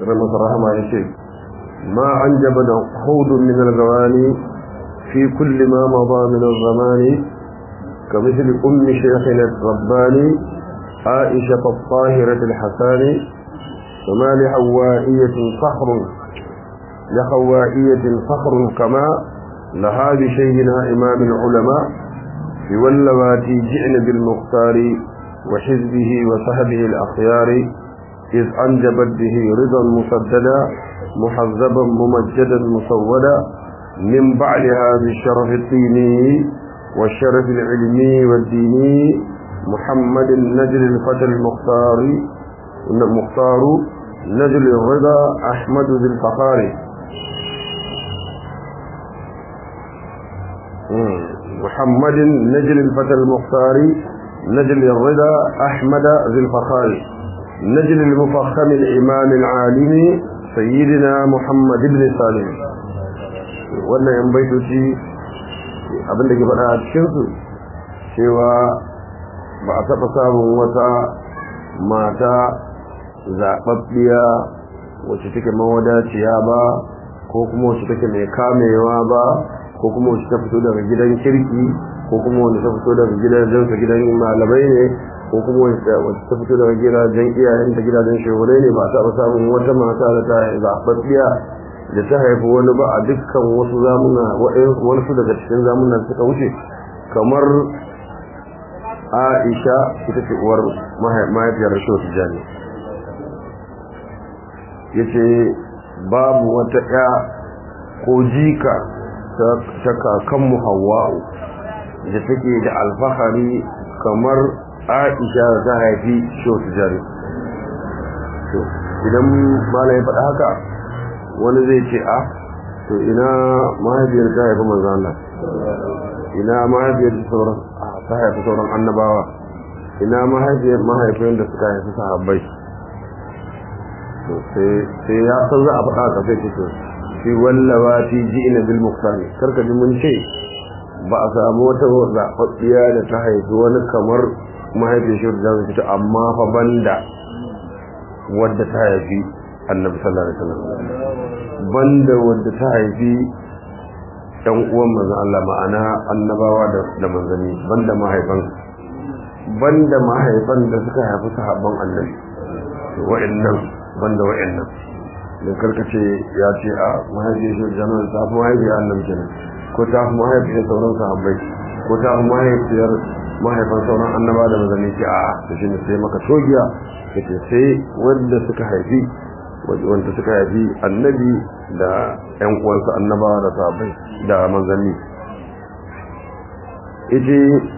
رمض الرحمة يشيك ما أنجب حوض من الغواني في كل ما مضى من الزمان كمثل أم شيخنا الرباني عائشة الطاهرة الحسان وما لحوائية صخر لحوائية صخر كما لها بشيخنا إمام العلماء في واللواتي جئن بالمختار وحزبه وصحبه الأخيار إذ أنجبت به رضا مسددا محذبا ممجدا مسودا من بعدها بالشرف الديني والشرف العلمي والديني محمد النجل الفتى المختار المختار نجل الرضا أحمد ذي الفخار محمد نجل الفتى المختار نجل الرضا أحمد ذي الفخار نجل المفخم الإمام العالم سيدنا محمد بن سالم wannan yan baitoci abin da ke faɗa a cikinsu cewa ba a taɓa samun wata mata zaɓaɓɓiya wacce take mawadaciya ba ko kuma wacce take mai kamewa ba ko kuma wacce ta fito daga gidan kirki ko kuma wacce ta fito daga gidajen gidan malamai ne ko kuma wacce ta fito daga gidajen iyayen da gidajen shehurai ne ba a taɓa samun wata mata da ta zaɓaɓɓiya da ta haifi wani ba a dukkan wasu zamuna wasu daga cikin zamunan suka wuce kamar aisha ita ce uwar mahaifiyar rashin tijjani ya ce babu wata ya ko jika ta kakanmu hawa'u da take da alfahari kamar aisha da ta haifi shehu tijjani idan malaye faɗa haka wani zai ce a to ina mahaifiyar ta haifi manzo Allah ina mahaifiyar sauran ta haifi sauran annabawa ina mahaifiyar mahaifiyar da suka haifi sahabbai to sai ya san za a faɗa ka sai to fi wallawa fi ji'ina bil muqtani karka ji mun ce ba a samu wata zaɓaɓɓiya da ta haifi wani kamar mahaifiyar shi da zai amma fa banda wadda ta haifi annabi sallallahu alaihi wasallam banda wadda ta haifi ɗan uwan manzon Allah ma'ana annabawa da manzanni banda mahaifan banda mahaifan da suka haifi sahabban annabi wa'annan banda wa'annan dan karkace ya ce a mahaifiyar shi jama'a ta fi mahaifiyar annabi kenan ko ta fi mahaifiyar sauran sahabbai ko ta fi mahaifiyar mahaifan sauran annaba da manzanni ce a da shi ne sai maka togiya kace sai wanda suka haifi wanda suka haifi annabi da ƴan uwansa annaba da sahabbai da manzanni yace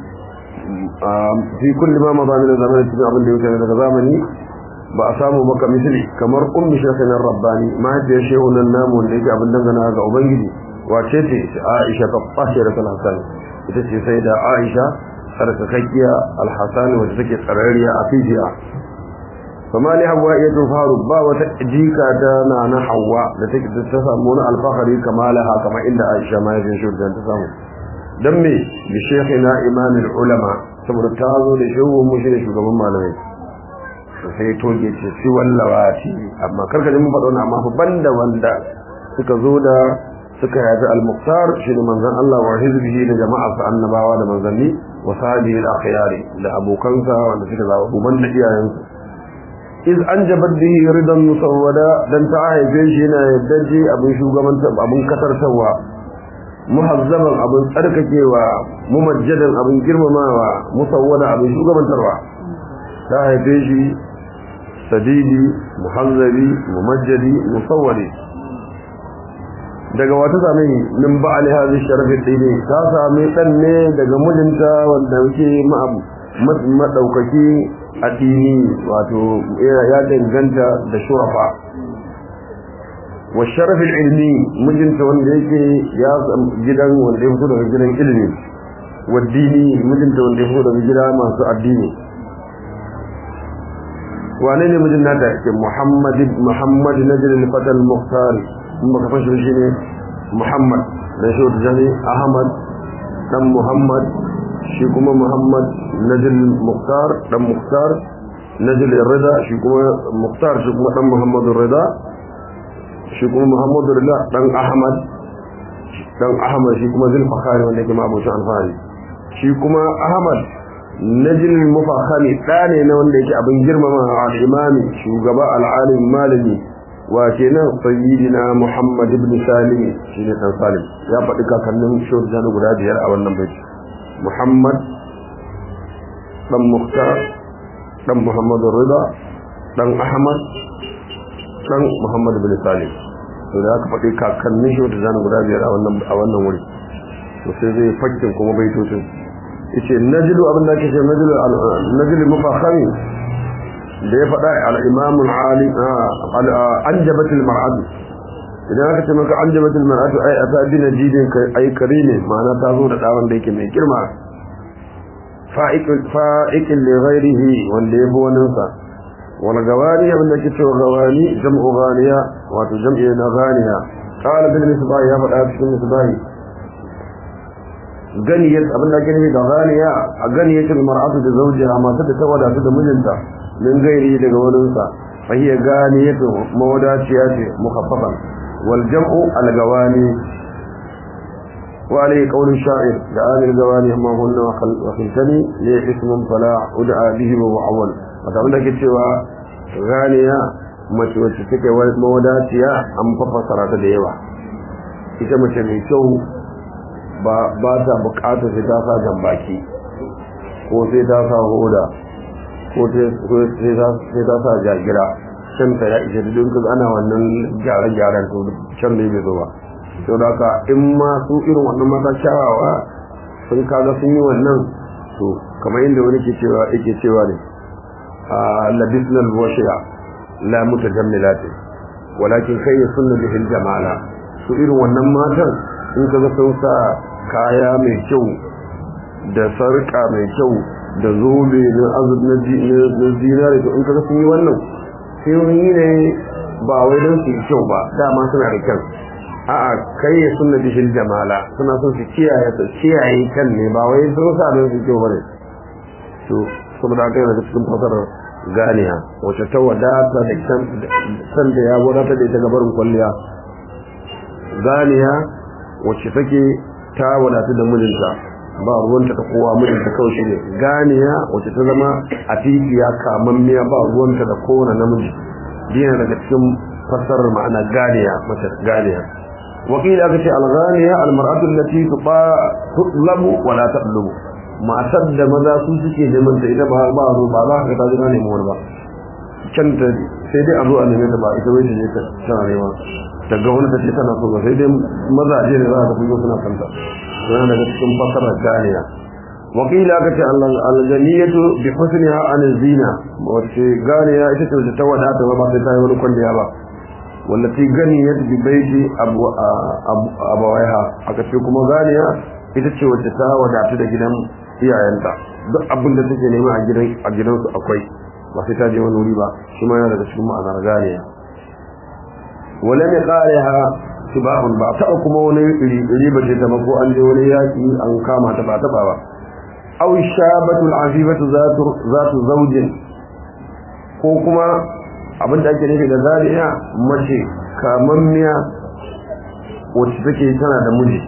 fi kulli ma maza min zamanin cikin abin da yake daga zamani ba a samu maka misali kamar ummi shafin rabbani mahaifiyar shehu nan namu da yake abin dangana ga ubangiji wace ce aisha ta fashe da hasan ita ce sai da aisha tsarkakakkiya alhassan wacce take tsararriya a fijiya fama li hawa iya faru ba wata jika ta na na hawa da take ta samu wani alfahari kamalaha kamar inda aisha mahaifiyar shehu ta samu dan me bi shaykhina imamul ulama saboda ta zo da shehu mu shi ne shugaban malamai sai toge ce shi wallawati amma karka ji mun faɗa wannan amma fa banda wanda suka zo da suka yaji al-muqtar shi ne manzon Allah wa hizbihi da jama'ar sa annabawa da manzanni wa sahbihi al-akhyari da abokansa wanda suka zaba uban da iyayensu iz anjabat bihi ridan musawwada dan ta haife shi yana yaddaje abin shugabanta abin kasartawa muhazzaban abin tsarkakewa mumajjadan abin girmamawa musawwada abin shugabantarwa ta haife shi sadidi muhazzabi mumajjadi musawwadi daga wata same min ba'ali hadhihi sharafin dini ta same dan ne daga mijinta wanda yake madaukaki a dini wato ya danganta da shurafa wa sharafin ilmi mijinta wanda yake ya gidan wanda ya fito daga gidan ilimi wa dini mijinta wanda ya fito daga gida masu addini wane ne mijin nata ke Muhammad Muhammad Najr al-Fata al-Mukhtar in baka fashi shi ne Muhammad da shi da jani Ahmad dan Muhammad shi kuma Muhammad Najr al-Mukhtar dan Mukhtar Najr al-Rida shi kuma Mukhtar shi kuma dan Muhammad al-Rida shi kuma muhammadu rida dan ahmad dan ahmad shi kuma zulfakhari wanda yake mabucin alfahari shi kuma ahmad najil mufakhari da ne na wanda yake abin girmama al-imami shugaba al-alim malami wa kenan sayyidina muhammad ibn salim shine dan salim ya faɗi kakannin shurjan guda biyar a wannan baiti muhammad dan muhtar dan muhammad rida dan ahmad dan muhammad ibn salim to da aka faɗi kakannin shurjan guda biyar a wannan a wannan wuri to sai zai fakkin kuma baitocin yace najlu abin da ake ce najlu najlu mufakhari da ya faɗa al-imam al-ali anjabat al-mar'atu idan aka ce maka anjabat al-mar'atu ai ata bi najidin ai karime ma'ana ta zo da dawon da yake mai girma fa'iq fa'iq li ghayrihi wanda yabo wannan sa wal gawani abin da ke cewa gawani jam'u ghaniya wato jam'i na ghaniya qala bil misbah ya faɗa cikin misbah ganiyar abin da ake nufi da ghaniya a ganiyatul mar'atu da zawjiha mata da ta wadatu da mijinta min gairi daga wurinsa fa hiya ganiyatu mawadaciya ce mukhaffafan wal jam'u al gawani wa alayhi qawlu sha'ir da amil gawani amma hunna wa khiltani li ismun fala ud'a bihi wa awwal wata abin da ke cewa ganiya mace wacce take mawadaciya an fafasara ta da yawa ita mace mai kyau ba ta bukatar sai ta sa jambaki ko sai ta sa hoda ko sai ta sa jagira can ta ya ishe duk kaga ana wannan gyare-gyaren to can da bai zo ba to da ka in ma su irin wannan mata kyawawa sun kaga sun yi wannan to kamar inda wani ke cewa yake cewa ne a labisnal washiya la mutajammilati walakin kai sunna bihil jamala su irin wannan matan in kaga sun sa kaya mai kyau da sarka mai kyau da zobe na azub na zinare to in kaga sun yi wannan sai yi ne ba wai don su yi kyau ba dama suna da kyau a'a kai ya sunna bishil jamala suna son su kiyaye su kiyaye kan ne ba wai sun sa don su kyau bane to saboda haka yana da cikin fasarar ganiya wacce ta wadata da san da ya wadata da ita gabarin kwalliya ganiya wacce take ta wadatu da mijinta ba ruwanta ta kowa mijinta kawai shi ne ganiya wacce ta zama a titiya kamammiya ba ruwanta da kowane namiji dina daga cikin fassarar ma'ana ganiya mace ganiya wakili aka ce alghaniya almar'atu allati tutlabu wa la tatlubu matar da maza su suke neman ta ita ba ba ba za ka ta ji na neman ba can ta sai dai a zo a neme ta ba ita wai ta je ta tana nema ta ga wani ta ce tana so ba sai dai mazaje ne za ka fi suna kanta yana daga cikin fasara ganiya wakila aka ce aljaniyatu bi husniha an zina wace ganiya ita ce ta wadata ba sai ta yi wani kwalliya ba wallati ganiyat bi baiti abu abawaiha aka ce kuma ganiya ita ce wacce ta wadata da gidan iyayenta duk abin da take nema a gidan a gidansu akwai ba sai ta je wani wuri ba shi ma yana daga cikin ma'anar ganiya wala ne qalaha sibahun ba ta kuma wani iri iri ba ce ta ba ko an je wani yaki an kama ta ba ta ba aw shabatul azibatu zatu zatu zawjin ko kuma abin da ake nufi da zariya mace kamammiya wacce take tana da miji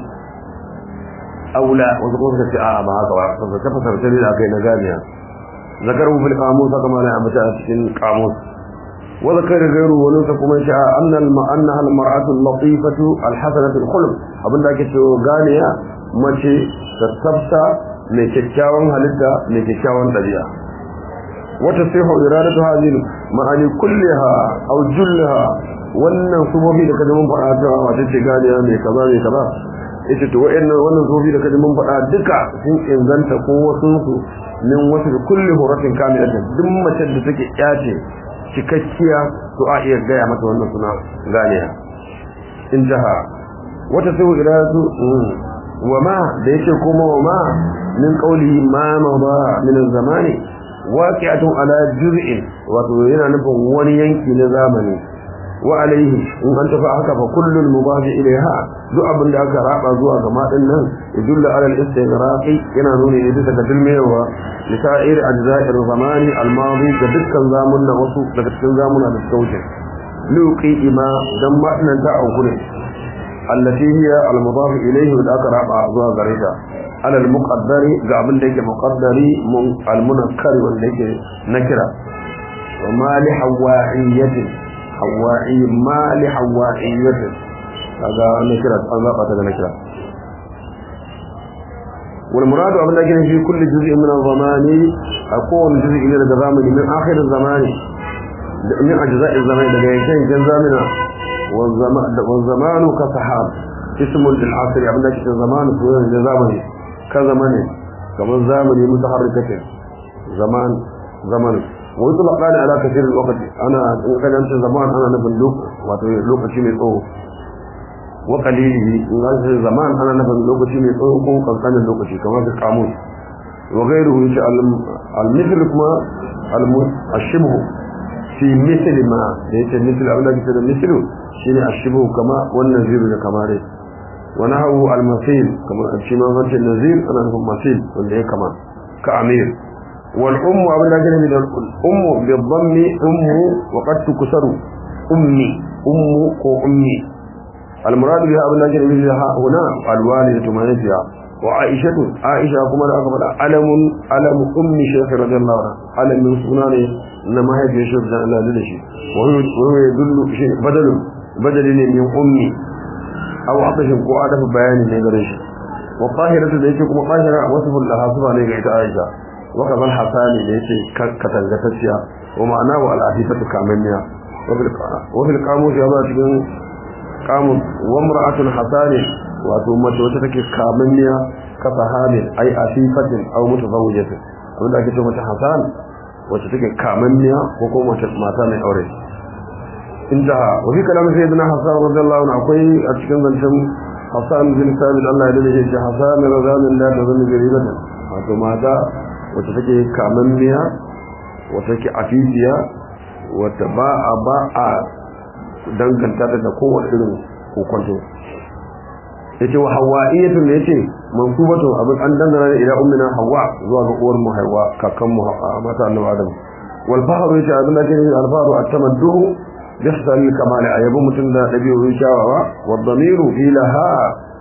aula wasu kuma suka ce a ba haka ba saboda ta fasar ta da kai na ganiya zakaru fil qamus haka ma na ambata a cikin qamus wa zakara gairu wani sa kuma shi annal ma'anna al mar'atu al latifatu al hasanatu al khulq abin da ake cewa ganiya mace ta tsafta mai kyakkyawan halitta mai kyakkyawan dabi'a wata sihu iradatu hadhihi ma'ani kulliha aw jullaha wannan sumobi da kaje mun fara ta wata ce ganiya mai kaza mai kaza ita to wayannan wannan sumobi da kaje mun fada duka sun inganta ko wasu su min wasu kulli huratin kamilatin duk mace da take yace cikakkiya to a iya gaya mata wannan suna ganiya injaha wata sihu iradatu wa ma da yake kuma wa ma min qawli ma ma min zamani waqi'atun ala juz'in wato yana nufin wani yanki na zamani wa alaihi in an tafi haka fa kullul mubah ilaiha duk abin da aka raba zuwa ga madin nan yadullu ala al-istighraqi yana nuni ne bisa ga dilmewa lisa'ir ajza'ir zamani al-madi ga dukkan zamunna wasu daga cikin zamuna da suka wuce luqi ima dan ma'anan ta aukure allati hiya al-mudaf ilayhi wa aka raba zuwa gare ta ala al-muqaddari ga abin da yake muqaddari mun al-munakkari wanda yake nakira wa ma li hawaiyatin hawai ma li hawaiyatin kaga nakira an zaba ta da nakira والمراد أبن لكن في كل جزء من الزمان أقول جزء إلى الزمان من آخر الزمان من أجزاء الزمان لكن جزامنا والزمان كسحاب اسم للعصر أبن لكن الزمان سوى الزمان كزمان كما الزمن متحركة زمان زمان ويطلق على كثير الوقت أنا إن كان أنت زمان أنا نبن لوك وتلوك شيء من wa qalilihi in ga shi zaman ana nufin lokaci mai tsawo ko kankanin lokaci kamar da kamus wa ghayruhu insha al-mithl kuma al-shibh fi mithl ma da yake mithl abin da ke da mithl shine ashibh kama wannan ziru da kamare wa nahu al-masil kama shi ma wancan nazir ana nufin masil wanda ya kama ka amir wal ummu abin da ke da ummu bi dhammi ummu wa qad tuksaru ummi ummu ko ummi المراد بها ابن نجر مثلها هنا الوالدة مانجها وعائشة عائشة كما أقبل علم علم أم شيخ رضي الله عنه علم من سنانه إنما هي في شيخ جان الله لدشي وهو يدل شيء بدل بدل من أمي أو عطش كو عدف بيان نيغرش والطاهرة ليس كما طاهرة وصف لها صفة نيغرة عائشة وكذا الحسان ليس كتنغتسيا ومعناه العفيفة كامنيا وفي القاموس هذا kamun wa mar'atun hasani wato mace wacce take kamanniya ka sahabin ai asifatin aw mutazawwijatin abin da ake ce mace hasan wacce take kamanniya ko ko mace mata mai aure intaha wa fi kalamin sayyidina hasan radiyallahu anhu akwai a cikin zancen hasan bin sabit Allah ya dade shi hasan radiyallahu da da zan garibatan wato mata wacce take kamanniya wacce take afifiya wacce ba a ba a danganta ta da kowace irin kokonto yace wa hawaiyatun ne yace mansubatu abin an dangana ne ila ummina hawa zuwa ga uwar mu hawa kakan mu mata annabi adam wal fahru yace abin da yake al fahru at-tamaddu yahsal kamal ayabu mutun da dabi'u shawawa wa dhamiru ilaha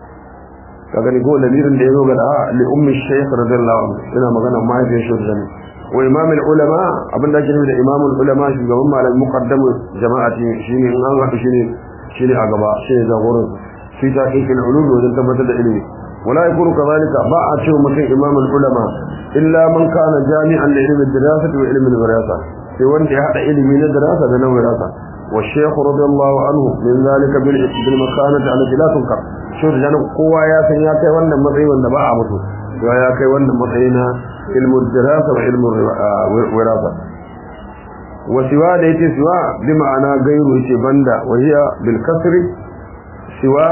kaga ni go lamirin da yazo ga da li ummi shaykh radiyallahu anhu ina magana mai da shi da wa imam al-ulama abin da ake nufi da imam al-ulama shugaban malam muqaddam jama'ati shine in an haɗu shine shine a gaba shine jagoran fi tahqiq al-ulum wajen tabbatar da ilimi wala yakunu kadhalika ba a cewa mutum imam al-ulama illa man kana jami'an li ilmi ad-dirasati wa ilmi al-wirasa sai wanda ya hada ilimi na dirasa da na wirasa wa shaykh radiyallahu anhu min zalika bil bil makanati allati la tunkar shi da kowa ya san ya kai wannan matsayi wanda ba a mutu ya kai wannan matsayi na علم الدراسة وعلم الوراثة وسواء ديت سواء بمعنى غير بندا وهي بالكسر سواء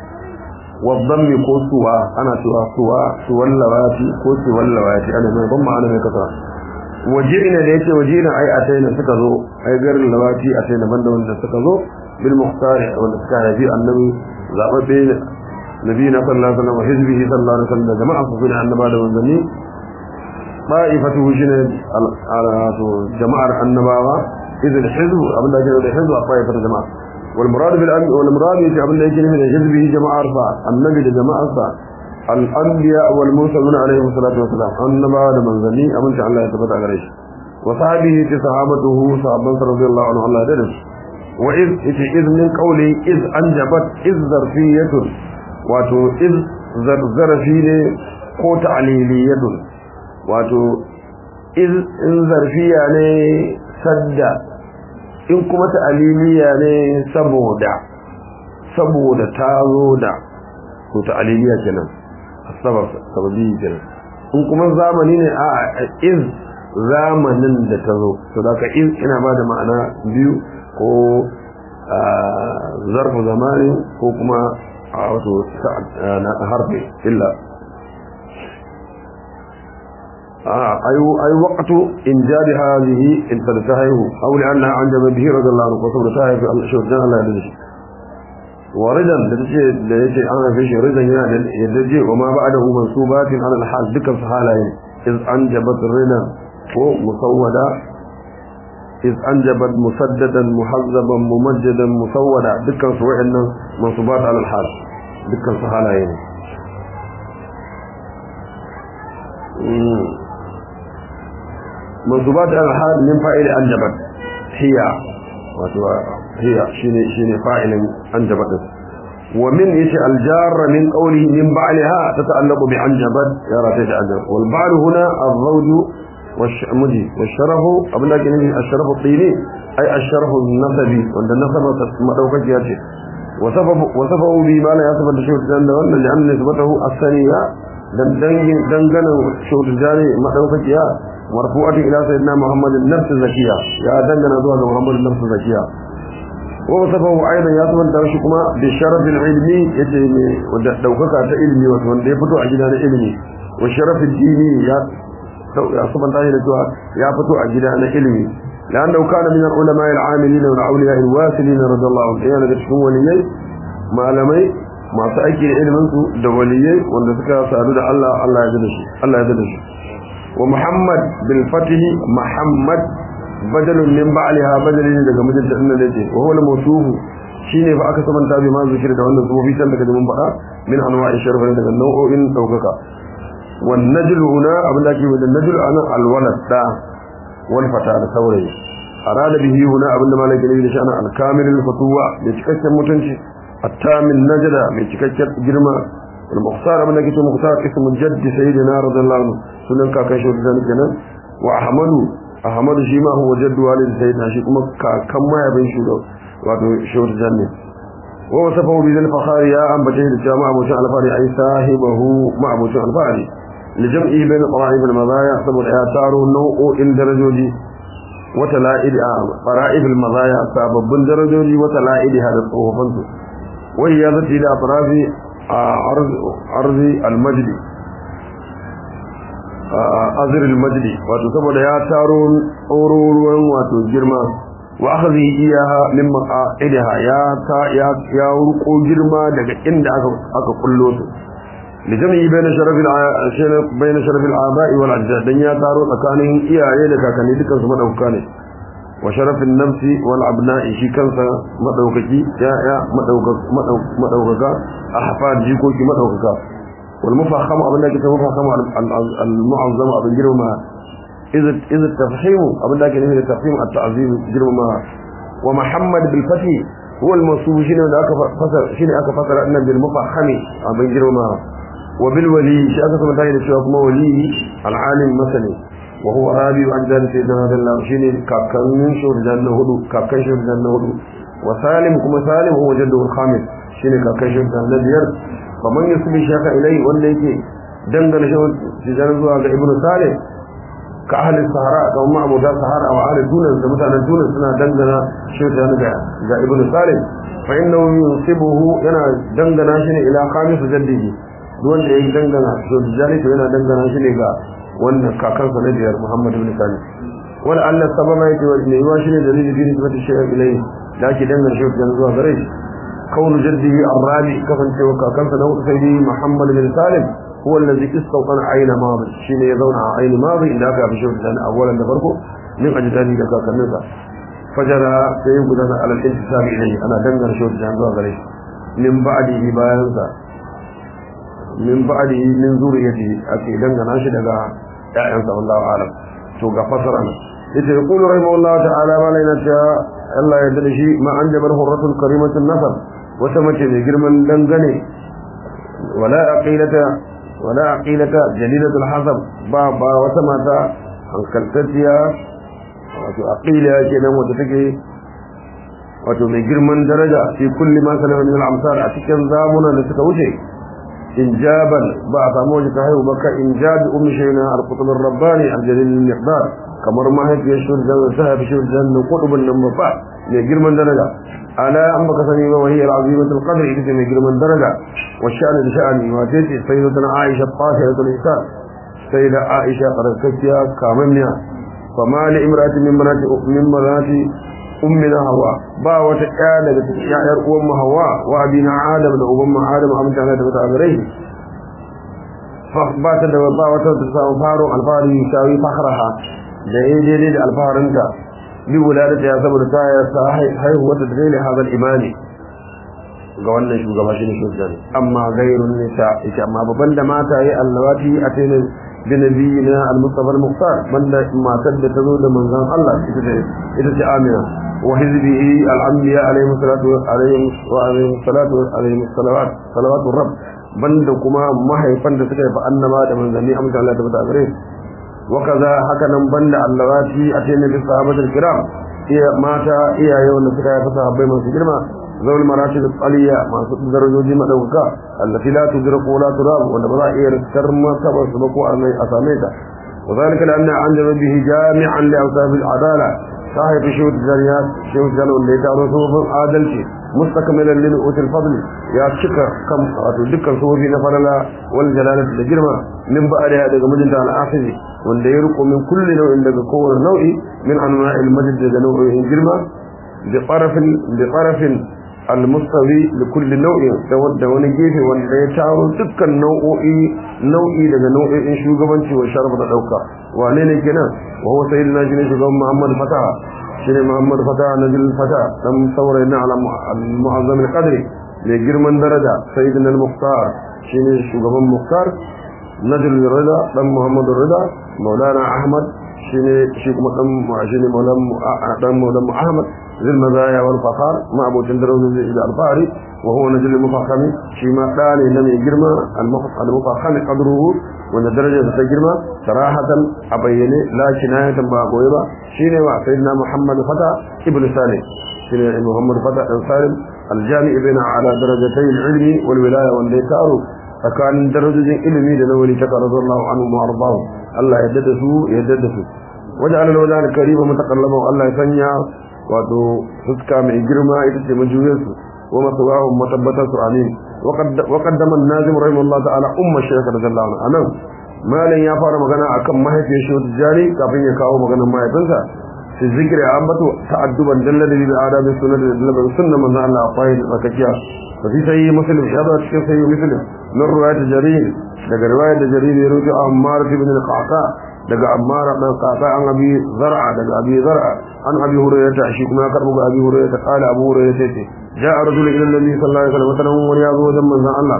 والضم كو سواء أنا سواء سواء سواء اللواتي كو سواء اللواتي أنا ما ضم أنا من كسر وجئنا ديت وجئنا أي أتينا سكزو أي غير اللواتي أتينا بندا وانت سكزو بالمختار والإسكار في النبي زعبت نبينا صلى الله عليه وسلم وحزبه صلى الله عليه وسلم جماعة صفنا عن نبادا وانزلني طائفته شنو جماعة النبوة إذا الحزب أبن الله جل الحزب طائفة الجماعة والمراد بالأمر والمراد يجي أبن الله جل من حزبه جماعة أربعة النبي لجماعة أربعة الأنبياء والمرسلون عليهم الصلاة والسلام النبوة من ذني أبن شاء الله يتبت عليه وصحبه صحابته صحابة رضي الله عنه الله درس وإذ إذ من قوله إذ أنجبت إذ ظرفية واتو إذ ظرفية قوت عليلية wato in zarfiya ne sadda in kuma ta'aliliya ne saboda saboda ta zo da ko ta'aliliya kenan sabab sababi kenan in kuma zamani ne a iz zamanin da ta zo to da ka iz ina ba da ma'ana biyu ko zarfu zamani ko kuma a wato harfi illa أي أي وقت إنجاب هذه إن تنتهيه أو لأنها أنجب به رضي الله عنه وصبر تاهي في شهر جنة الله يدري وردا لتجي لتجي أنا في شيء ردا يدري وما بعده منصوبات على الحال ذكر في حالين إذ أنجبت الردا ومسودة iz anjabat musaddadan muhazzaban mumajjadan musawwada dukkan su wa'annan mansubat ala al-hal dukkan su halaye ne mansubat ala al-hal min fa'il anjabat hiya wato hiya shine shine fa'ilin anjabat ومن ايش الجار من قوله من بعلها تتعلق بعنجبت يا راتج عنجب والبعل هنا الزوج والشمدي والشرف قبل لكن الشرف الطيني اي الشرف النسبي وعند النسب مدوكك ياتي وصفه وصفه بما لا يصف الشيخ الجنة وأن لأن نسبته الثانية دنجن شوط الجاني مدوكك يا مرفوعة إلى سيدنا محمد النفس الزكية يا دنجن أدوها محمد النفس الزكية ووصفه أيضا يصف الدرشكما بالشرف العلمي يتيني ودوكك علمي وتوان يفتو أجدان علمي والشرف الديني يا يصف الدرشكما يفتو أجدان علمي لأنه كان من العلماء العاملين والأولياء الواسلين رضي الله عنهم يعني تشكون وليي ما لمي ما تأكل علمنسو دوليي وأن سكا سألود الله الله يدلش الله يدلش ومحمد بالفتح محمد بدل من بعلها بدل daga mijinta din da yake wa huwa al-mawsuf shine fa aka sabanta bi ma zikir da wannan sufi san daga mun faɗa min anwa'i sharaf daga nau'o'in daukaka wan najl huna abin da ake da najl ana al-walad da wal fata da saurayi arada bihi huna abin da malaka ne da shi ana al-kamil al-fatuwa da cikakken mutunci at-tamil najda mai cikakken girma al-mukhtar abin da ke mukhtar ismu jaddi sayyidina radiyallahu anhu sunan kakan shi da kenan wa ahmadu ahmadu shi ma huwa jaddu walid sayyidina shi kuma kakan mayabin shi wato shawar janni wa wasafahu bi zal fakhari ya ambace da cewa ma'abucin alfari ai sahibahu ma'abucin alfari li jam'i bain qara'ib al madaya saboda ya taro nau'o'in darajoji wa tala'id a qara'ib al madaya sababbin darajoji wa tala'id hada tsofaffin su wa ya zati da atrafi arz arzi al majdi azir al-majdi wato saboda ya taro tsororuwan wato girma wa akhadhi iyaha min ma'idaha ya ta ya ya ruko girma daga inda aka aka kullo su lijami bayna sharaf al bayna sharaf al-aba'i wal ajdad dan ya taro tsakanin iyaye da kakanni dukan su madauka ne wa sharaf an-nafsi wal abna'i shi kansa madaukaki ya ya madaukaka ahfad jikoki madaukaka والمفخم أبن لك مفخم المعظم أبن جرم إذا إذا التفخيم أبن لك إذا التفخيم التعظيم جرم ومحمد بالفتح هو المنصوب شنو ذاك فصل شنو ذاك فصل أن بالمفخم أبن جرم وبالولي شيء أكثر من ذلك شيء ما ولي العالم مثلا وهو رابي أجداد سيدنا هذا الله شنو كاكن شور جنة هدو كاكن شور جنة هدو وسالم كما سالم هو جده الخامس شنو كاكن شور جنة بير kamar ya su shaka ilai wanda yake dangane shi tijan zuwa ga ibnu salih ka ahli sahara ka umma abuda sahara wa ahli tunan da mutanen tunan suna dangana shi tijan ga ga ibnu salih fa innahu yusibuhu yana dangana shi ne ila khamis jaddihi duk wanda yake dangana shi tijan to yana dangana shi ne ga wannan kakansa na biyar muhammad ibn salih wala Allah sababa yake wa ne yawa shi ne dalili bi nisbati shay'a ilai da ke dangana shi tijan zuwa gare shi كون جده الرابع كفن توكا كان سنو سيدي محمد بن سالم هو الذي استوطن عين ماضي شين يزون عين ماضي إلا كان في شوف سنة أولا نفرقه من أجداني لك كنسا فجرى سيبقى على الانتساب إليه أنا دنجر شوف سنة غريب من بعده باينسا من بعده من ذريته أكي دنجر ناشد أغا يأنسى والله أعلم توقع فصرنا إذا يقول رحمه الله تعالى ما لنا Allah ya dade shi ma an jabar hurratul karimatul nasab wata mace mai girman dangane wala aqilata wala aqilata jalilatul hasab ba ba wata mata hankaltacciya wato aqila kenan wata take wato mai girman daraja fi kulli ma salama min al-amsal a cikin zamuna da suka wuce injaban ba a samu wajen ta haihu baka injab ummi shayna al-qutb ar-rabbani al-jalil al-miqdar kamar mahaifiyar shurjan sahabi shurjan na kudubin nan ba mai girman daraja ala an baka sani ba wahiyar azimatul qadr ita ce mai girman daraja wa sha'ani da sha'ani ma ce ce sai da Aisha tahiratul insan sai da Aisha barakatiya kamammiya fa ma li imratin min banati min banati ummina hawa ba wata ƴa daga cikin ƴaƴar uwan mu hawa wa abina adam da uban mu adam amince da ta gare ba ta da ba wata ta samu faro alfari shawi fakhraha da ya daidai da alfaharinta bi wuladata ya saboda ta ya sa haihuwa ta dalilin hadal imani ga wannan shugaba shi ne shugaban amma gairun nisa ita amma babban da mata yi allawati a tainin binabiyina al-mustafa al-muqtar banda matar da ta zo da manzon Allah ita ce ita ce Amina wa hizbihi al-anbiya alayhi salatu alayhi wa alayhi salatu alayhi salawat salawatu rabb banda kuma mahaifan da suka yi fa annaba da manzanni amsa Allah da bata gare wa kaza haka nan banda allawati a tainin bi sahabatul kiram iya mata iyaye wanda suka yi fa sahabbai masu girma ذوي المراتب الطالية مع درجة جمع دوكا التي لا تدرك ولا تراب ولا إير كرم كبر سبقوا أساميتا وذلك لأن عند به جامعا لأوصاف العدالة صاحب شوت الجريات شوت جلو اللي تعالوا صوف عادل شيء مستكملا لنؤوت الفضل يا شكر كم ذكر صوفي نفرلا والجلالة الجرمة من بعد هذا مجد على آخره wanda ya riko min kulli nau'in daga kowane nau'i min anwa'il majd daga nau'in girma bi qarafin bi qarafin almustawi da kulli nau'in da wani gefe wanda ya taro dukkan nau'o'i nau'i daga nau'o'in shugabanci wa sharaf da dauka wane ne kenan wa huwa sayyidina shine shugaban Muhammad Fataha shine Muhammad Fataha najil Fataha dan saurayi na ala mu'azzam al-qadri mai girman daraja sayyidina al-muqtar shine shugaban muqtar najil rida dan Muhammad rida maulana Ahmad shine shi kuma dan shine maulana dan maulana Ahmad ذي المزايا والفخار ما أبو تندرون إلى الفاري وهو نجل المفخم شما قال لم يجرم المفخم قدره وأن درجة تجرم صراحة أبين لا كناية باقويبا شين سيدنا محمد فتى ابن سالم شين محمد فتى ابن سالم الجامع بين على درجتي العلم والولاية والديكار فكان درجة علمي لنولي تكا رضي الله عنه وأرضاه الله يددسوا يددسوا وجعل الوجه الكريم متقلبا الله يسنيا wato fuska mai girma ita ce majuyarsu wa masawahum matabbatarsu amin wa qaddama an-nazim rahimahullah ta'ala umma shaykh radiyallahu anhu anan malan ya fara magana akan mahaifiyar shi wata jari kafin ya kawo maganar mahaifinsa fi zikri ambato ta'adduban dallada bi adabi sunnah da dallada sunnah manzo Allah akwai tsakakiya fa fi sayyi muslim ya ba cikin sayyi muslim min riwayat jarir daga riwayat da jarir ya rubuta Ammar ibn al-Qaqa daga Ammar dan Qaqa an abi zar'a daga abi zar'a an abi hurairah shi kuma ya karbo ga abi hurairah kala abu hurairah ce ja'a rajulun ila nabi sallallahu alaihi wasallam wata wani ya zo wajen manzon Allah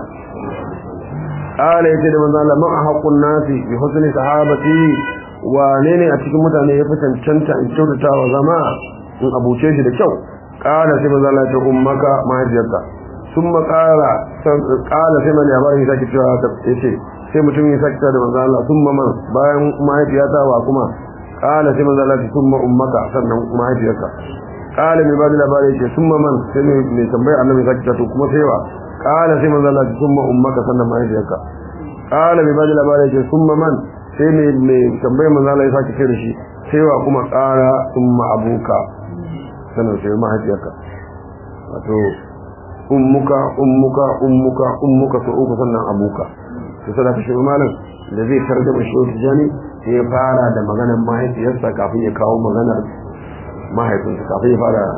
qala yace da manzon Allah ma haqqun nasi bi husni sahabati wane ne a cikin mutane ya fi cancanta in kyautata wa zama in abuce shi da kyau qala sai manzon Allah ya ce ummaka mahaifiyarka summa qala qala sai man ya bari sake cewa yace sai mutum ya sake da manzon Allah summa man bayan mahaifiyata wa kuma qala sai manzon Allah ya summa ummaka sannan mahaifiyarka qala mai bada labari yake summa man sai mai tambaya annabi sake to kuma sai wa qala sai manzon Allah ya summa ummaka sannan mahaifiyarka qala mai bada labari yake summa man sai mai mai tambaya manzon Allah ya sake ce da shi sai wa kuma qala summa abuka sannan sai mahaifiyarka wato ummuka ummuka ummuka ummuka to uku sannan abuka to sai ka shiga malam da zai tarjuma shi wata jani sai ya fara da maganar mahaifiyarsa kafin ya kawo maganar mahaifinsa kafin ya fara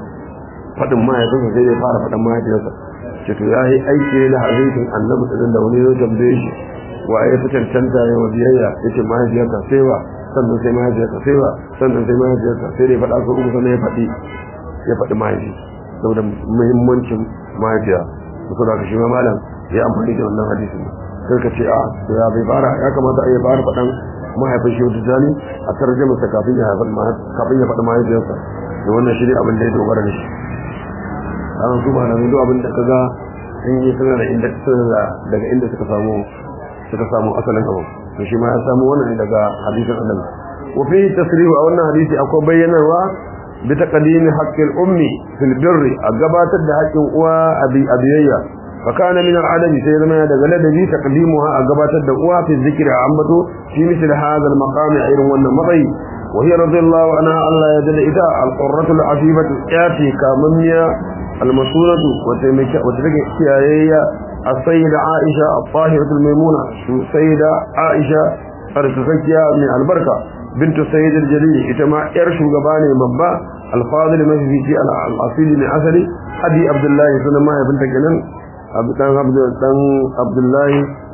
faɗin mahaifinsa sai ya fara faɗin mahaifiyarsa ce to ya yi aiki da hadisin annabi din da wani ya tambaye shi wa ya fi cancanta ya wa biyayya ya ce mahaifiyarka sai wa sannan sai mahaifiyarka sai wa sannan sai mahaifiyarka sai dai faɗa su uku sannan ya faɗi ya faɗi mahaifi saboda muhimmancin mahaifiya su da ka shi ma malam ya amfani da wannan hadisin sai ka ce a ya bai fara ya kamata a yi fara faɗan mahaifin shi wata jani a tarjama sa kafin ya kafin ya faɗi mahaifiyarsa da wannan shi ne abin da ya dogara da shi an su ma na duk abin da kaga sun yi suna da inda suna daga inda suka samu suka samu asalin abu to shi ma ya samu wannan daga hadisin annabi wa fi tasrihu a wannan hadisi akwai bayyanarwa بتقديم حق الأم في البر أقبات حق أوا أبي أبيية فكان من العدم سيدنا دغلا دبي تقديمها أقبات الأوا في الذكر عمته في مثل هذا المقام عير والنمطي وهي رضي الله عنها الله يدل إذا القرة العفيفة الآتي كامنيا المسؤولة وتلك كيايا السيدة عائشة الطاهرة الميمونة السيدة عائشة أرتفكيا من البركة بنت السيد الجليل إتما إرشو قباني مبا الفاضل مجدي في الأصيل من أثري أبي عبد الله سنما بنت جنن دان عبد دان عبد الله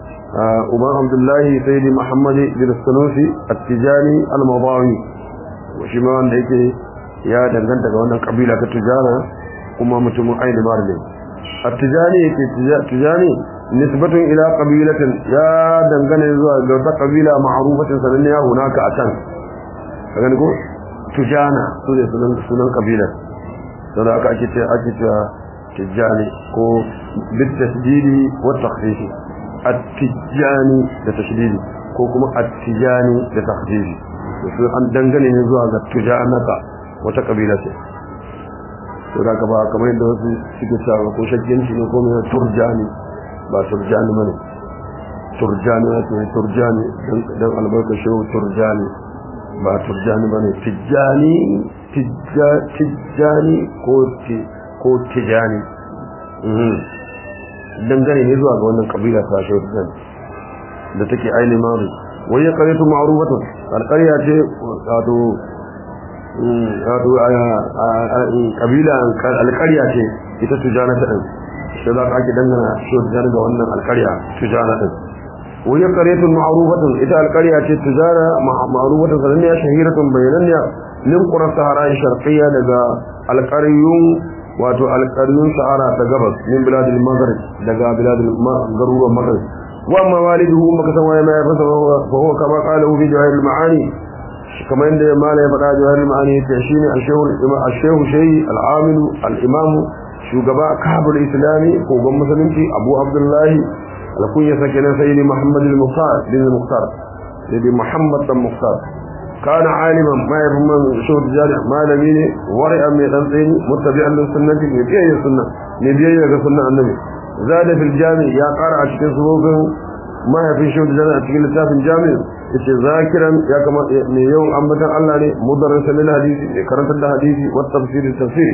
أبا عبد الله سيد محمد بن السنوسي التجاني المضاوي وشما عندك ya danganta ga wannan kabila ta tujana kuma mutumin ainihin mara ne at-tijani yake tijani nisbatun ila qabilatin ya dangane zuwa ga wata kabila ma'rufatin sananniya hunaka a can kaga ko tujana su ne sunan sunan kabilar don haka ake ce ake cewa tijani ko bit tasdidi wa takhfifi at-tijani da tashdidi ko kuma at-tijani da takhfifi su an dangane ne zuwa ga tujanaka wata kabila ce to da ba kamar yadda wasu suke cewa ko shakkinci ne ko mai turjani ba turjani bane turjani ne turjani dan albarka shehu turjani ba turjani bane tijjani tijjani ko ko tijani dangane ne zuwa ga wannan kabila ta shehu turjani da take aini maru wai ya karetu ma'rufatun alƙarya ce wato wato kabila alƙarya ce ita tujana ta ɗin sai za ka ake dangana shi tujana ga wannan alƙarya tujana ɗin wani ƙaryatun ma'arufatun ita alƙarya ce tujana ma'arufatun sananniya shahiratun bayananniya min ƙurar sahara sharqiyya daga alƙaryun wato alƙaryun sahara ta gabas min biladul maghrib daga biladul garuruwan maghrib wa amma waliduhu maka san waye mai fasa fa huwa kama qala fi jawahir al-ma'ani kamar yadda malai faɗa jawahir ma'ani yace shine al-shehu al-shehu shay al-amil al-imam shugaba kabul islami ko gon musulunci abu abdullahi al-kunya sakina sayyidi muhammad al-muqtar bin al-muqtar sayyidi muhammad al-muqtar kana aliman ma yafman shehu jari malami ne wari'a mai dan tsini muttabi'an lis sunnati ne biyayya sunna ne biyayya ga sunnan annabi zada fil jami ya qara a cikin sunan mahaifin shehu jari a cikin littafin jami'i yace zakiran ya kama mai yawan ambatan Allah ne mudarrisan lil hadisi mai karantar da hadisi wa tafsir tafsir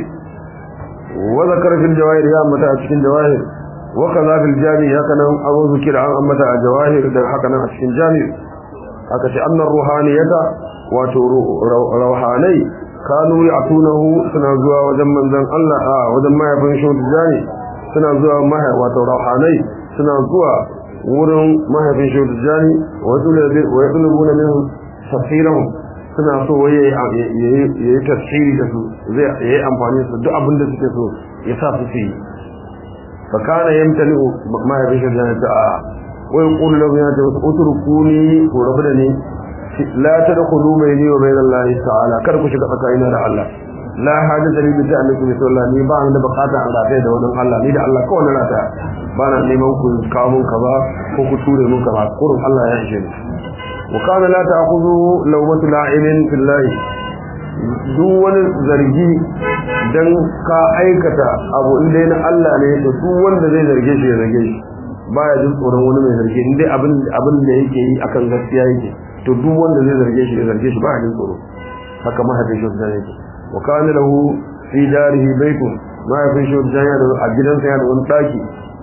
wa zakara fil jawahir ya ambata a cikin jawahir wa kaza fil jami ya kana abu zikira an ambata a jawahir da haka nan a cikin jami aka ce annar ruhaniyata wato ruhanai kanu ya'tunahu suna zuwa wajen manzon Allah a wajen mahaifin shehu jani suna zuwa mahai wato ruhanai suna zuwa wurin mahaifin shi jani wa yatulubuna min tafsirahum suna so waye yayi tafsiri da su zai yayi amfani su duk abin da suke so ya sa su yi fa kana yamtani mahaifin shi jani ta wa yaqulu lahu ya ta utrukuni ko rabu da ni la tadkhulu bayni wa bayna Allah ta'ala kar ku shiga tsakanina da Allah la hajata li bi ta'alluqi bi sallallahu ni ba ni da bukata an rafe da wannan Allah ni da Allah kawai na rata ba na neman ku kawo mun kaza ko ku ture mun kaza kurun Allah ya ishe ni wa kana la ta'khudhu lawmatu la'ibin fillahi duk wani zargi dan ka aikata abu inda na Allah ne to duk wanda zai zarge shi ya zarge shi baya jin tsoron wani mai zarge inda abin abin da yake yi akan gaskiya yake to duk wanda zai zarge shi ya zarge shi baya jin tsoro haka mahaifin shi da yake wa kana lahu fi darihi baytun mahaifin shi da yana a gidansa yana da wani daki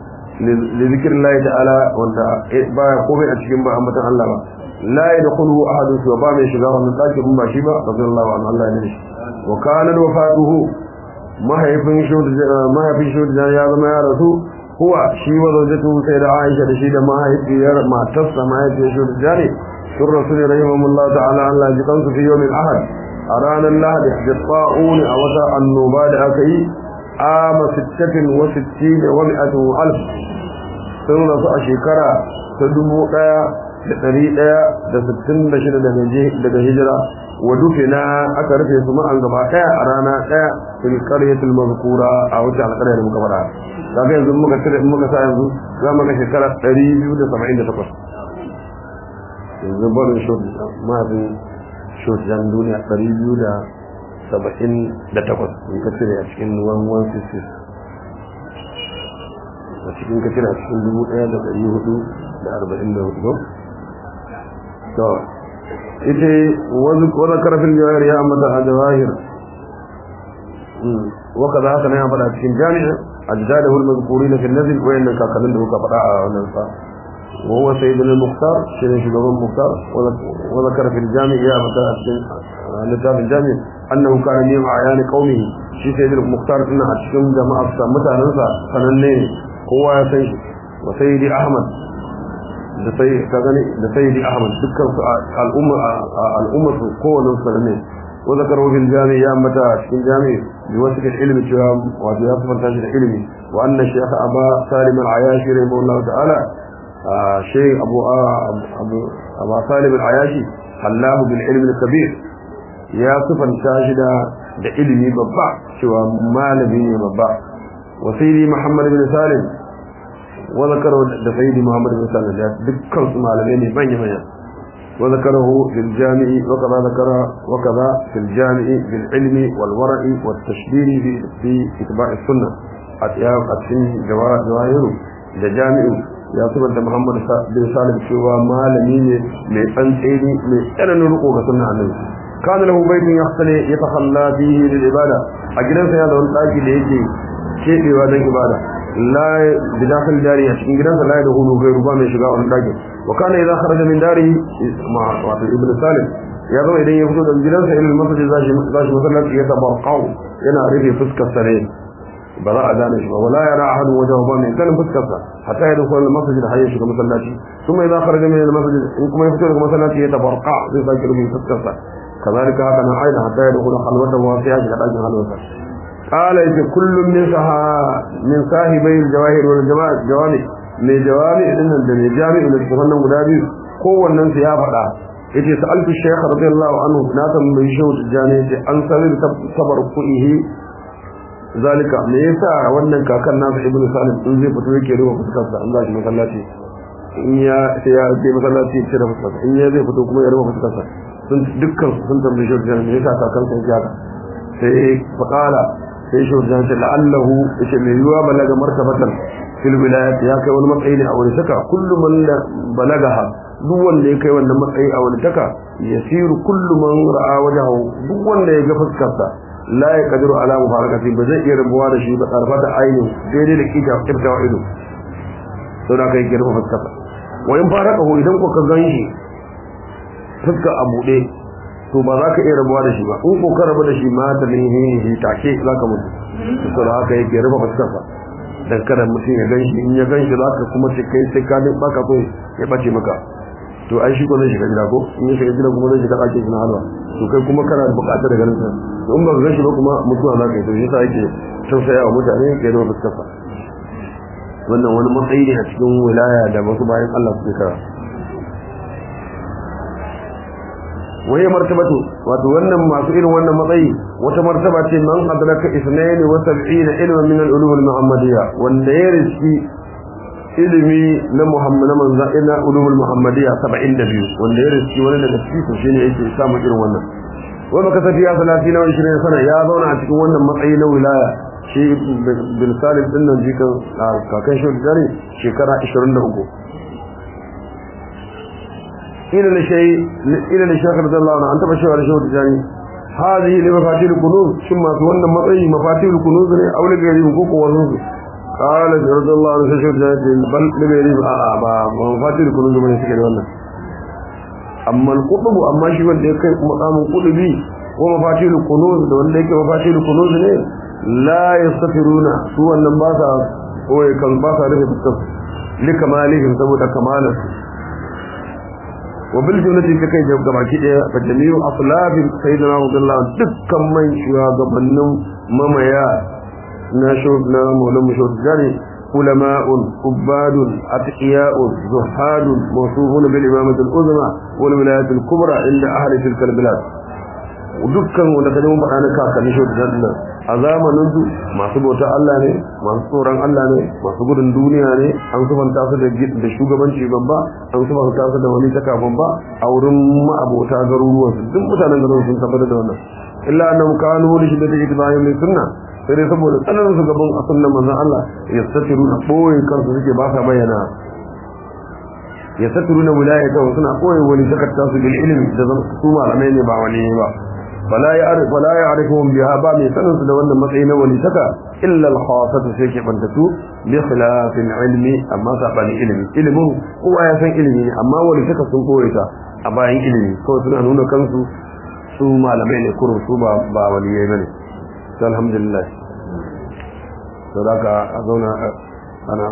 li zikrillahi ta'ala wanda baya komai a cikin ba ambatan Allah ba la yadkhulu ahadun wa ba mai shiga wannan daki in ba shi ba radiyallahu anhu Allah ne wa kana wafatuhu mahaifin shi mahaifin shi da ya zama ya rasu huwa shi wa zawjatu sai da Aisha da shi da mahaifiyar matarsa mahaifiyar shi da jari sun rasul rahimahullah ta'ala Allah ji kansu fi yawmin ahad a ranar lahadi da tsa'uni a wata annoba da aka yi ama sittatin wa sittin wa mi'atin wa alf sun rasu a shekara ta dubu ɗaya da ɗari ɗaya da sittin da shida daga hijira wa dufina aka rufe su ma'an gaba ɗaya a rana ɗaya fil qaryatil mazkura a wata alƙarya da muka faɗa kaga yanzu muka tare muka sa yanzu za mu ga shekara 278 yanzu barin shot mahaifin shot jan duniya 278 in ka cire a cikin 1166 a cikin ka cire a cikin 1444 to ita wani karfin jawahir ya ambata a jawahir وكذا هكذا يا فدا cikin jami'a أجداده المذكورين في النزل وإن كاكلين له كفراء وننفى وهو سيدنا المختار سيدنا شباب المختار وذكر في الجامع يا متى لتاب الجامع أنه كان من أعيان قومه شي سيدنا المختار إن أتشكم جماعة متى ننسى فننين هو يا سيد وسيدي أحمد da sayyidi ahmad dukkan su al'umma al'umma su kowane su ne wa zakaru fil jami ya mata cikin jami bi wasu ilmi cewa wato ya fanta shi da ilimi wa anna shaykh aba salim al-ayashi rahimahullahu ta'ala shaykh abu abu aba salim al-ayashi hallahu bil ilmi al-kabir ya sifanta shi da da ilimi babba cewa malami ne babba wasiri muhammad bin salim wa zakaru da sayyidi muhammad bin salim da dukkan su malamai ne manya manya wa zakaruhu fil jami'i wa kaza zakara wa kaza fil jami'i bil ilmi wal wara'i wat tashbih fi fi itba' as-sunnah atiya qatin jawahiru da jami'u ya subanta muhammad bin salim cewa malami ne mai tsantseni mai tsananin riko ga sunna annabi كان له بيت يختلي يتخلى فيه للعبادة أجلس هذا والآجي ليجي شيء لوادن عبادة لا بداخل داري أشكين جلس لا يدخل غير بام يشغاء والآجي وكان إذا خرج من داره مع ابن سالم يضع إذن يفتد الجلس إلى المسجد ذاش مثلا يتبرقوا ينعرف فسك السرين براء دانش ولا يرى أحد وجهه بام كان فسك حتى يدخل المسجد حي يشغى مسلاتي ثم إذا خرج من المسجد إنكم يفتد مسلاتي يتبرقع في فاكر من فسك كذلك هذا أيضا حتى يدخل خلوته واسعة كذلك خلوته قال إذا كل من سها من صاحبي الجواهر والجماعة جوامع من جوامع إن الدنيا جامع من الكفن مدابي قوة الناس يا فدا إذا سألت الشيخ رضي الله عنه ناسا من شوط الجانية عن سبب صبر قئه ذلك me yasa wannan kakan nasu ibn salim in zai fito yake ruwa fuskarsa an zashi masallaci in ya sai ya je masallaci ya cire fuskarsa in ya zai fito kuma ya ruwa fuskarsa sun dukkan sun tambaye shi da me yasa kakan sai ya haka sai faqala sai shi da ce la'allahu yace mai yuwa balaga martabatan fil wilayat ya kai wani matsayi ne a wani saka kullu man balagaha duk wanda ya kai wannan matsayi a wani taka yasiru kullu man ra'a wajahu duk wanda ya ga fuskarsa la ya kadiru ala mubarakati ba zai iya rabuwa da shi ba karfa da aini daidai da kita kiftawa ido sau da kai girma fuskarsa wa in fara kaho idan ku ka ganshi fuska a buɗe to ba za ka iya rabuwa da shi ba in ko ka rabu da shi ma da lihihi take za ka mutu to da haka yake rufe fuskarsa dan kada mutum ya ganshi in ya ganshi za ka kuma ce kai sai ka ba ka so ya bace maka to ai shi ko zai shiga gida ko in ya shiga gida kuma zai shiga ɗakin shi na halwa to kai kuma kana da buƙatar da ganin sa to in ba ka ganshi ba kuma mutuwa za ka yi to shi sa yake tausaya wa mutane ya rufe fuskarsa wannan wani matsayi ne a cikin wilaya da wasu bayan Allah suke kara waye martabatu wato wannan masu irin wannan matsayi wata martaba ce man adraka isnayn wa sab'ina ilman min al-ulum al-muhammadiyya wanda ya riski ilimi na muhammad na manzo ina ulum al-muhammadiyya 72 wanda ya riski wani daga cikin su shine yake samu irin wannan wa baka tafiya 30 wa 20 sana ya zauna a cikin wannan matsayi na wilaya shi bin salim din nan jikan kakan shi da shekara 23 إلى لشيء إلى لشيخ رضي الله عنه أنت بشيء على شيء تجاني هذه لمفاتيح الكنوز ثم تولى مطعي مفاتيح الكنوز أو لغيره مكوك وزنوز قال رضي الله عنه شيء تجاني بل لغيره أعبا مفاتيح الكنوز من يسكر والله أما القطب أما شيء wanda ya kai makamin kudubi ko mafatihul kunuz da wanda yake mafatihul kunuz ne la yastafiruna su wannan ba sa koyi kan ba sa rufe fuskar likamalihim saboda kamalarsu وبالجملة كي جاب gabaki daya fa jami'u aslab sayyidina Abdullah dukkan man shugabannin mamaya na shub na maulan mushud jari ulama'un ubadun atqiya'un zuhadun mawsufun bil imamati al uzma wal wilayat al kubra inda ahli tilka al bilad dukkan wanda kaje mun faɗa na kakanni shud jari a zamanin su masu bauta Allah ne masu tsoron Allah ne masu gudun duniya ne an sufanta su da shugabanci babba an sufanta su da wani taka babba a wurin ma'abota garuruwan su duk mutanen garuruwan sun tabbatar da wannan illa annahum kanu li shiddati itiba'ihim li sunna sai dai saboda tsananin su gaban a sunnan manzon Allah yastatiru na boye kansu suke ba sa bayyana yastatiru na wilayata suna boye wani takatta su bil ilmi da su malamai ne ba wani ba فلا يعرف ولا يعرفهم بها با من سنن da wannan matsayi na wani saka illa al-khassatu sai ke bantatu bi khilaf al-ilmi amma sabani ilmi ilmin kowa ya san ilmi ne amma wani saka sun koyi ta a bayan ilmi kawai suna nuna kansu su malamai ne kurun su ba ba waliyai bane alhamdulillah to daga a zauna ana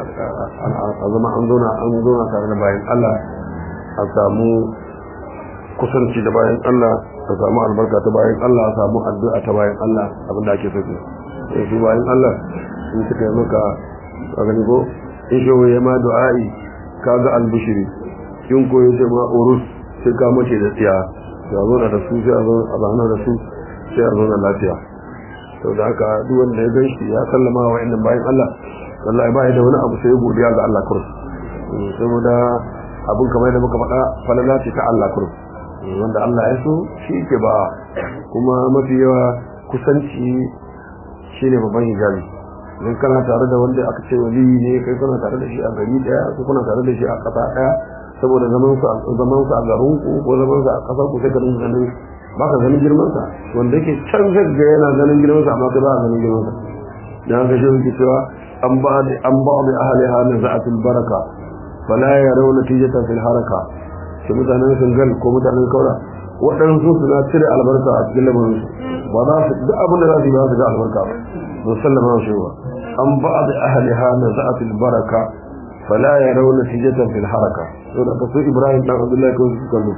a zama an zauna an zauna tare da bayan Allah a samu kusanci da bayan Allah ka samu albarka ta bayan Allah samu addu'a ta bayan Allah abinda ake so ke sai su bayan Allah in suka yi maka ka gani ko in shi ya ma du'a'i ka ga albishiri in ko yace ma urus sai ka mace da tsiya sai a zo da su sai a zo a zana da su sai a zo da lafiya to da haka duk wanda ya gan shi ya sallama wa wa'annan bayan Allah wallahi ba da wani abu sai godiya ga Allah kurus saboda abin kamar da muka faɗa falala ce ta Allah kurus wanda Allah ya so shi ke ba kuma mafi yawa kusanci shi ne babban hijabi idan kana tare da wanda aka ce wali ne kai kana tare da shi a gari daya ko kuna tare da shi a ƙasa daya saboda zaman su zaman su a garin ku ko zaman su a ƙasar ku sai ka dinga ganin ba ka ganin girman sa wanda yake can zai ga yana ganin girman sa amma kai ba ka ganin girman sa dan haka shi yake cewa an ba da an ba da ahliha naza'atul baraka fala yarawna tijata fil haraka shi mutanen singal ko mutanen kaura waɗansu suna cire albarka a cikin lamarin su ba za su duk abin da za su yi ba su ga albarka ba musallama wa shi ba an ba da ahliha naza'atul baraka fala yarawna tijata fil haraka to da kasu ibrahim dan abdullahi ko su kallo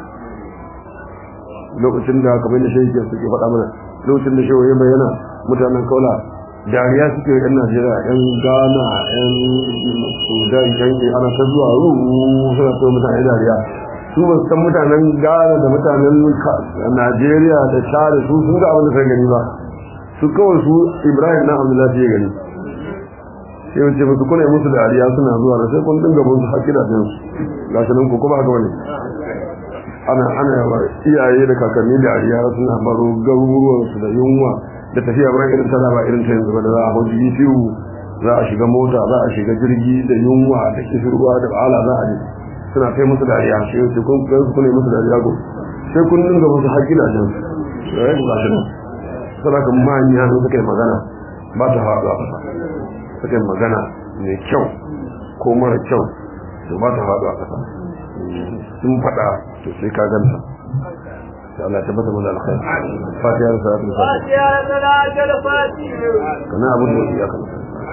lokacin da kamar da shi ke suke faɗa mana lokacin da shi ya bayyana mutanen kaula dariya suke yan najeriya yan ghana yan sudan yan ana ta zuwa ruru suna ta mutane dariya su ba san mutanen ghana da mutanen najeriya da share su sun ga abin da sai gani ba su kawai su ibrahim na abdullahi ya gani sai wace musu kuna yi musu dariya suna zuwa da sai kun dinga bin su hakki da su gashi nan ku kuma haka wani ana ana yawa iyaye da kakanni dariya suna baro garuruwansu da yunwa da tafiya ba irin ta ba irin ta yanzu ba da za a hau biyu za a shiga mota za a shiga jirgi da yunwa da kishirwa da ba'ala za a je suna kai musu dariya sai yace kun ga su ne musu dariya go sai kun dinga musu haƙƙi da jin sai ku ga shi sai kan manya ne suka yi magana ba ta faɗa ba suka yi magana mai kyau ko mara kyau to ba ta faɗa a ƙasa sun faɗa to sai ka ganta sai Allah ya tabbata mana alkhair fatiha da salatu fatiha da salatu fatiha kana abu da ya kana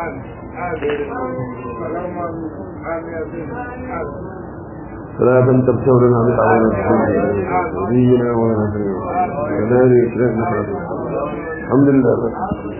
صلاة تبتورنا بطعام نبينا ونبينا وذلك الحمد لله